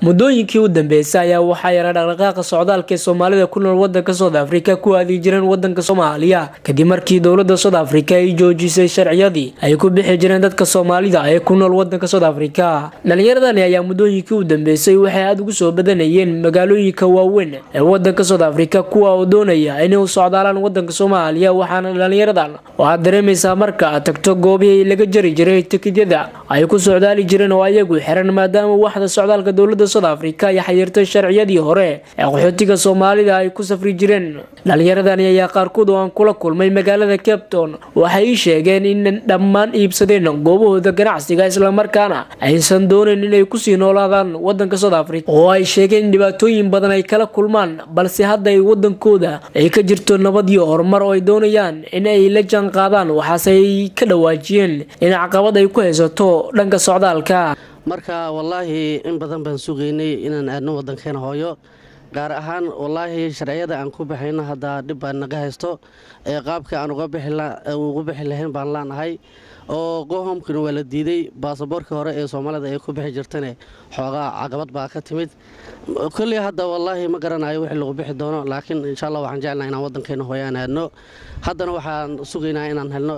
muddooyinkii u dambeysay ayaa waxaa yara dhaqdhaqaaqa socdaalka ee soomaalida ku nool wadanka south africa ku aadi jireen wadanka soomaaliya kadib markii dowlada south africa ay joojisay sharciyadii ay ku bixi jireen dadka soomaalida ee ku nool wadanka south africa dhalinyaradani ayaa muddooyinkii u dambeysay waxay aada ugu soo badanayeen magaalooyinka waaweyn ee wadanka south africa kuwa oo doonaya inay u socdaalaan wadanka soomaaliya waxaana dhalinyaradan waxaad dareemaysaa marka aad tagto goobihii laga jari jiray tikidyada ay ku socdaali jireen oo ayagu xiran maadaama waxda socdaalka dowlada south africa ay xayirtay sharciyadii hore ee qaxootiga soomaalida ay ku safri jireen dhalinyaradani ayaa qaarkood oo aan kula kulmay magaalada capton waxay ii sheegeen in dhammaan iibsadeen goobahooda ganacsiga islamarkaana aysan dooneyn inay kusii noolaadaan wadanka south africa oo ay sheegeen in dhibaatooyin badan ay kala kulmaan balse hadda ay wadankooda ay ka jirto nabad iyo horumar oo ay doonayaan in ay la jaan qaadaan waxaase ay ka dhawaajiyeen in caqabad ay ku haysato dhanka socdaalka marka wallaahi in badan baan sugaynay inaan aadno wadankeena hooyo gaar ahaan wallaahi sharciyada aan ku baxayno haddaa dhib baan naga haysto ee qaabka aan uga bixi lahayn baan laanahay oo gohomkina waa la diiday baasaboorkii hore ee soomaalida ay ku bixi jirtane xoogaa caqabad baa ka timid kolley hadda wallaahi ma garanayo wixii lagu bixi doono laakiin insha allah waxaan jeclnaa inaan wadankeena hooyo aan aadno haddana waxaan sugaynaa inaan helno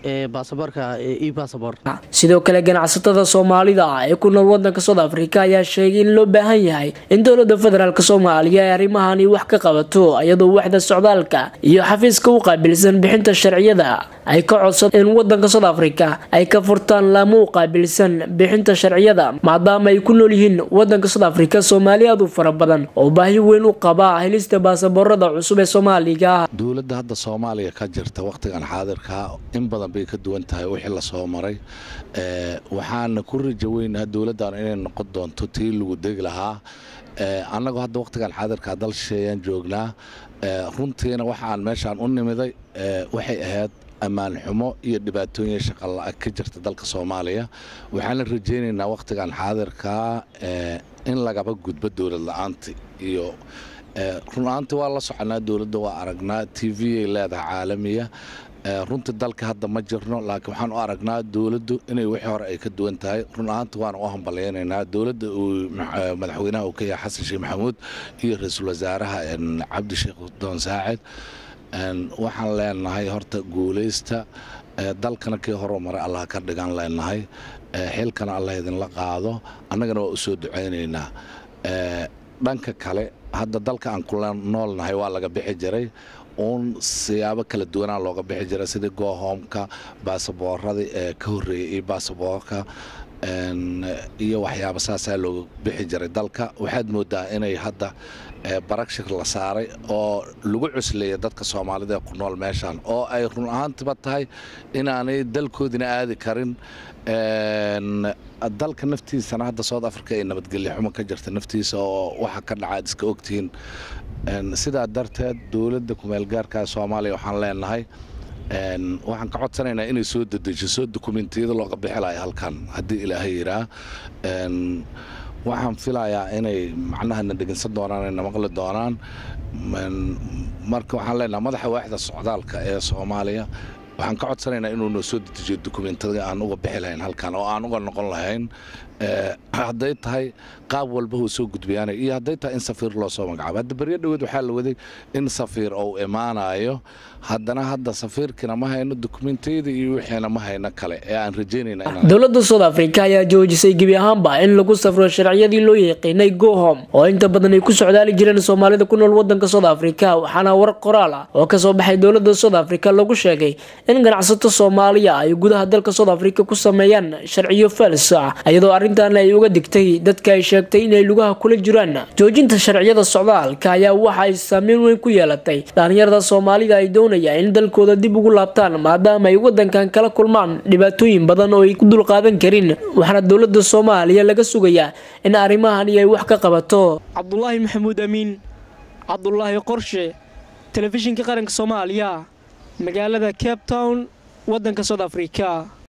sidoo kale ganacsatada soomaalida ah ee ku nool wadanka south africa ayaa sheegay in loo baahan yahay in dowlada federaalk soomaaliya ay arrimahani wax ka qabato iyadoo waxda socdaalka iyo xafiiska u qaabilsan bixinta sharciyada ay ka codsan in wadanka south africa ay ka furtaan laamo u qaabilsan bixinta sharciyada maadaama ay ku nool yihiin wadanka south africa soomaali aad u fara badan oo baahi weyn u qaba helista baasaboorada cusub ee soomaaliga dowladda hadda soomaaliya ka jirta wakhtigan xaadirka in badan bay ka duwan tahay wixii lasoo maray waxaana ku raja weynaha dowladdan inay noqon doonto tii lagu degi lahaa annagoo hadda wakhtigan xaadirka dal shisheeyaan joognaa runtiina waxaan meeshaan u nimiday waxay ahayd ammaan xumo iyo dhibaatooyin shaqala ka jirta dalka soomaaliya waxaana rajaynaynaa wakhtigan xaadirkaa in lagaba gudbo dowlad la-aanti iyo run-aanti waa la soconaa dowladda waa aragnaa t v ay leedahay caalamiya runtii dalka hadda ma jirno laakiin waxaan u aragnaa dowladdu inay wixii hore ay ka duwan tahay run ahaanta waana u hambalyaynaynaa dowladda uu madaxweynaha uu ka yahay xasan sheekh maxamuud iyo ra-iisul wasaaraha cabdisheekh doon saacid waxaan leenahay horta guulaysta dalkana kii horumaray allah ka dhigan leenahay xilkana allah idinla qaado annagana waa u soo ducaynaynaa dhanka kale hadda dalka aan kula noolnahay waa laga bixi jiray uun siyaabo kala duwanaa looga bixi jiray sidii goohoomka baasaboorada ee ka horreeyay iyo baasaboorka iyo waxyaaba saasaa looga bixi jiray dalka waxaad moodaa inay hadda baragshir la saaray oo lagu cusleeya dadka soomaalida ee ku nool meeshaan oo ay run ahaantiba tahay inaanay dalkoodina aadi karin dalka naftiisana hadda south africa ay nabadgelyo xumo ka jirta naftiisa oo waxa ka dhaca ad iska ogtihiin sidaa darteed dowladda kumeelgaarka soomaaliya waxaan leenahay waxaan ka codsanaynaa inay soo dedejiso dukumentiyada looga bixilaya halkan haddii ilaahay yiraa waxaan filayaa inay macnahana dhegeysan doonaan ayna maqli doonaan marka waxaan leenahay madaxa waaxda socdaalka ee soomaaliya waxaan ka codsanaynaa inuu noo soo dedejiyo dukumentiyada aan uga bixi lahayn halkan oo aan uga noqon lahayn hadday tahay qaab walba uu soo gudbayaanay iyo hadday tahay in safiir loo soo magacaabo hadda beryo dhoweed waxaa la waday in safiir uu imaanayo haddana hadda safiirkiina ma hayno dukumentiyada iyo wixiina ma hayno kale ee aan rajaynayna dowladda south africa ayaa joojisay gebi ahaanba in lagu safro sharciyadii loo yaqiinay gohom oo inta badan ay ku socdaali jireen soomaalida ku nool wadanka south africa waxaana war qoraal ah oo kasoo baxay dowlada south africa lagu sheegay in ganacsato soomaaliya ay gudaha dalka south africa ku sameeyaan sharciyo fals ah iyadoo arrintan ay uga digtay dadka ay sheegtay inay lugaha kula jiraan joojinta sharciyada socdaalka ayaa waxa ay saameyn weyn ku yeelatay dhalinyarada soomaalida ay doonayaan in dalkooda dib ugu laabtaan maadaama ay wadankan kala kulmaan dhibaatooyin badan oo ay ku dulqaadan karin waxaana dowlada soomaaliya laga sugayaa in arrimahani ay wax ka qabato cabdulaahi maxamuud amiin cabdulaahi qorshe telefishinka qaranka soomaaliya magaalada cape town wadanka south africa